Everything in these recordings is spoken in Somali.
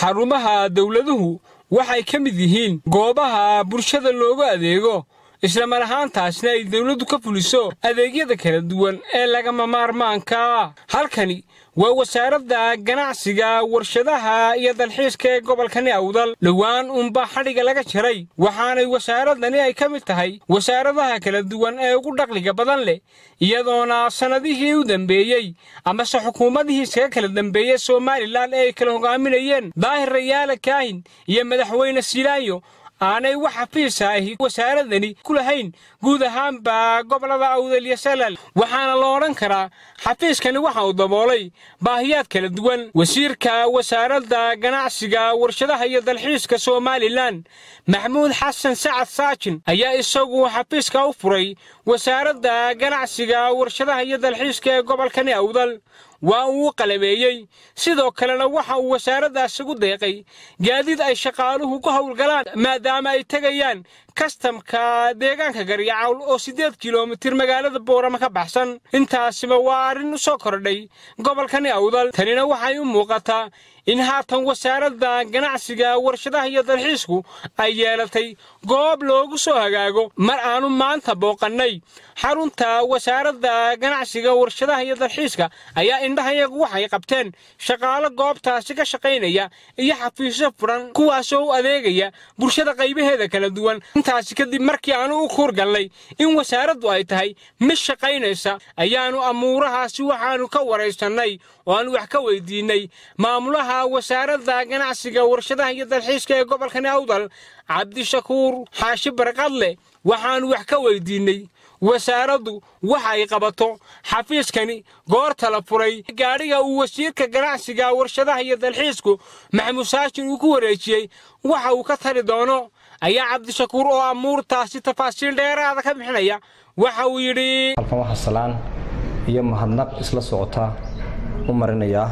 xarumaha dawladuhu waxay ka mid yihiin goobaha bulshada loogu adeego islamar ahaantaasna ay dawladdu ka fuliso adeegyada kala duwan ee lagama maarmaanka halkani waa wasaaradda ganacsiga warshadaha iyo dalxiiska ee gobolkani awdal dhowaan unba xadhiga laga jaray waxaanay wasaaradani ay ka mid tahay wasaaradaha kala duwan ee ugu dhaqliga badan leh iyadoona sannadihii u dambeeyey amase xukuumadihii iskaga kala dambeeyey somalilan ee ay kala hogaaminayeen daahir rayaala kaahin iyo madaxweyne silaayo aanay wax xafiisa ahi wasaaradani ku lahayn guud ahaanba gobolada awdal iyo salal waxaana la odhan karaa xafiiskani waxa uu daboolay baahiyaad kala duwan wasiirka wasaaradda ganacsiga warshadaha iyo dalxiiska somalilan maxamuud xasan sacad saajin ayaa isagu xafiiska u furay wasaaradda ganacsiga warshadaha iyo dalxiiska ee gobolkani awdal waa uu qalabeeyey sidoo kalena waxa uu wasaaraddaas ugu deeqay gaadiid ay shaqaaluhu ku howlgalaan maadaama ay tegayaan kastamka deegaanka garyacawl oo siddeed kilomitir magaalada boorama ka baxsan intaasiba waa arrin u soo kordhay gobolkani awdal tanina waxay u muuqataa in haatan wasaaradda ganacsiga warshadaha iyo dalxiisku ay yeelatay goob loogu soo hagaago mar aanu maanta booqannay xarunta wasaaradda ganacsiga warshadaha iyo dalxiiska ayaa indhahayagu waxay qabteen shaqaalo goobtaasi ka shaqaynaya iyo xafiisyo furan kuwaasoo u adeegaya bulshada qaybaheeda kala duwan intaasi kadib markii aanu u kuurgallay in wasaaraddu ay tahay mid shaqaynaysa ayaannu amuurahaasi waxaannu ka waraysannay oo aanu wax ka weydiinnay maamulaha wasaaradda ganacsiga warshadaha iyo dalxiiska ee gobolkani awdal cabdishakuur xaashi barqadle waxaannu wax ka weydiinnay wasaaraddu waxa ay qabato xafiiskani goorta la furay gaadhiga uu wasiirka ganacsiga warshadaha iyo dalxiisku maxamuud saashin uu ku wareejiyey waxa uu ka tari doono ayaa cabdishakuur oo amuurtaasi tafaasiil dheeraada ka bixinaya waxa uu yidhi halkan waxaa salaan iyo mahadnaq isla socota u marinayaa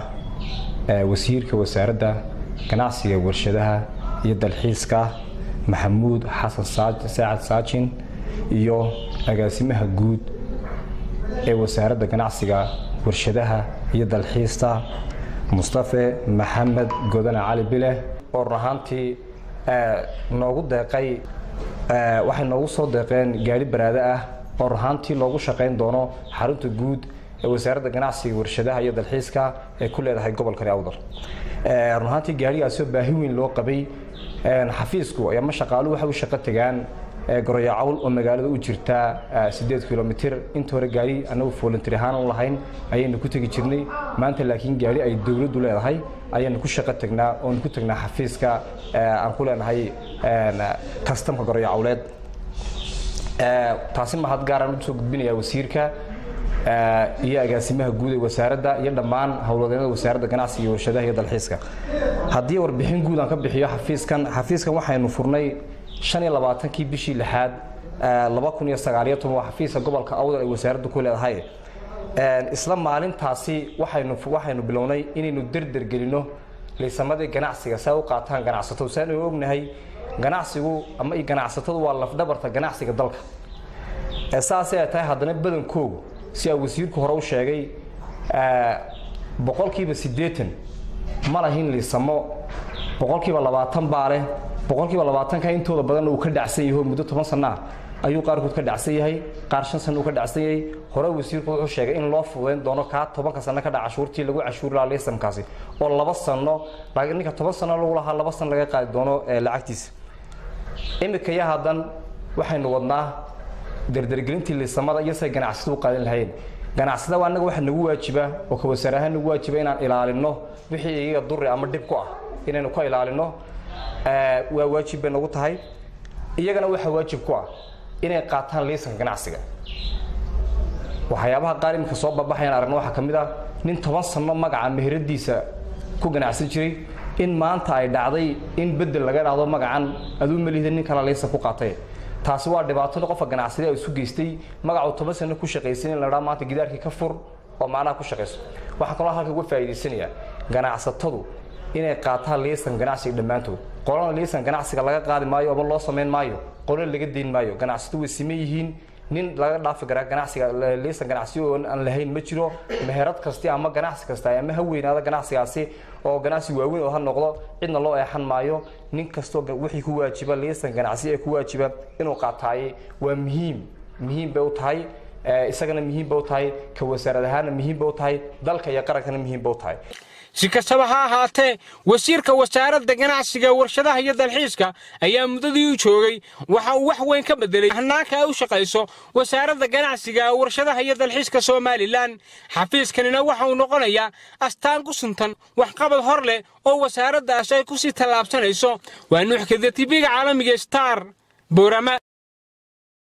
wasiirka wasaaradda ganacsiga warshadaha iyo dalxiiska maxamuud xasan saacad saajin iyo agaasimaha guud ee wasaaradda ganacsiga warshadaha iyo dalxiista mustafe maxamed godane cali bile oo run ahaantii noogu deeqay waxay noogu soo deeqeen gaari baraade ah oo run ahaantii loogu shaqayn doono xarunta guud ee wasaaradda ganacsiga warshadaha iyo dalxiiska ee ku leedahay gobolkani awdal run ahaantii gaarigaasoo baahi weyn loo qabay xafiisku ama shaqaaluhu waxay u shaqo tegaan goroyacawl oo magaalada u jirta sideed kilomitir inta hore gaari anagu volunteer ahaan u lahayn ayaynu ku tegi jirnay maanta laakiin gaari ay dowladdu leedahay ayaynu ku shaqo tegnaa oonu ku tegnaa xafiiska aan ku leenahay kastamka goroyacawleed taasi mahad gaaraan usoo gudbinaya wasiirka iyo agaasimaha guud ee wasaaradda iyo dhammaan howlwadeennada wasaaradda ganacsiga iyo warshadaha iyo dalxiiska haddii warbixin guud aan ka bixiyo xafiiskan xafiiskan waxaynu furnay shan iyo labaatankii bishii lixaad laba kun iyo sagaaliyo toban waa xafiiska gobolka awdal ay wasaaraddu ku leedahay isla maalintaasi waxaynu waxaynu bilownay inaynu derder gelino liisamadii ganacsiga saa u qaataan ganacsatadu si aanu ognahay ganacsigu ama ganacsatadu waa lafdhabarta ganacsiga dalka saasay ay tahay haddana badankoogu si aa wasiirku hore u sheegay boqolkiiba siddeetan ma lahin liisamo boqolkiiba labaatan baa leh boqolkiiba labaatanka intooda badanna uu ka dhacsan yahay oo muddo toban sanaa ayuu qaarkood ka dhacsan yahay qaar shan sana uu ka dhacsan yahay hore wasiirku wuxuu sheegay in loo fududayn doono kaa tobanka sano ka dhaca cashuurtii lagu cashuuri lahaa liisamkaasi oo laba sano ninka toban sano lagu lahaa laba sano laga qaadi doono lacagtiisa imika ya haddan waxaynu wadnaa derdergelintii liisamada iyo say ganacsatadu u qaadan lahayn ganacsada annaga waxaa nagu waajiba oo ka wasaar ahaan nagu waajiba inaan ilaalino wixii iyaga duri ama dhib ku ah inaynu ka ilaalino waa waajib bay nagu tahay iyagana waxaa waajib ku ah inay qaataan liisanka ganacsiga waxyaabaha qaar iminka soo babaxayaan aragna waxaa ka mid ah nin toban sano magaca meheradiisa ku ganacsan jiray in maanta ay dhacday in bedel laga dhahdo magacan aduu malihda nin kala liisan ku qaatay taasi waa dhibaatada qofka ganacsada isu geystay magacuu toban sano ku shaqaysan in la dhaa maanta gidaarkii ka fur oo macnaha ku shaqayso waxaa kaloo halka uga faa'iidaysanaya ganacsatadu inay qaataan liisan ganacsiga dhammaantood qolana liisan ganacsiga laga qaadi maayo ama loo samayn maayo qolana laga dayn maayo ganacsatadu way siman yihiin nin laga dhaafi karaa ganacsiga liisan ganacsi oo aan lahayn ma jiro meherad kasti ama ganacsi kasta ama ha weynaada ganacsigaasi oo ganacsi waaweyn oo ha noqdo cidna loo eexan maayo nin kastoo wixii ku waajiba liisan ganacsi ee ku waajiba inuu qaataaye waa muhiim muhiim bay u tahay isagana muhiim bay u tahay ka wasaarad ahaana muhiim bay u tahay dalka iyo qarankana muhiim bay u tahay si kastaba ha ahaatee wasiirka wasaaradda ganacsiga warshadaha iyo dalxiiska ayaa muddadii u joogay waxa uu wax weyn ka bedelay hanaanka ay u shaqayso wasaaradda ganacsiga warshadaha iyo dalxiiska somalilan xafiiskanina waxa uu noqonayaa astaan ku suntan waxqabad hor leh oo wasaaraddaasi ay ku sii tallaabsanayso waa nuuxkada tibiga caalamiga star boorama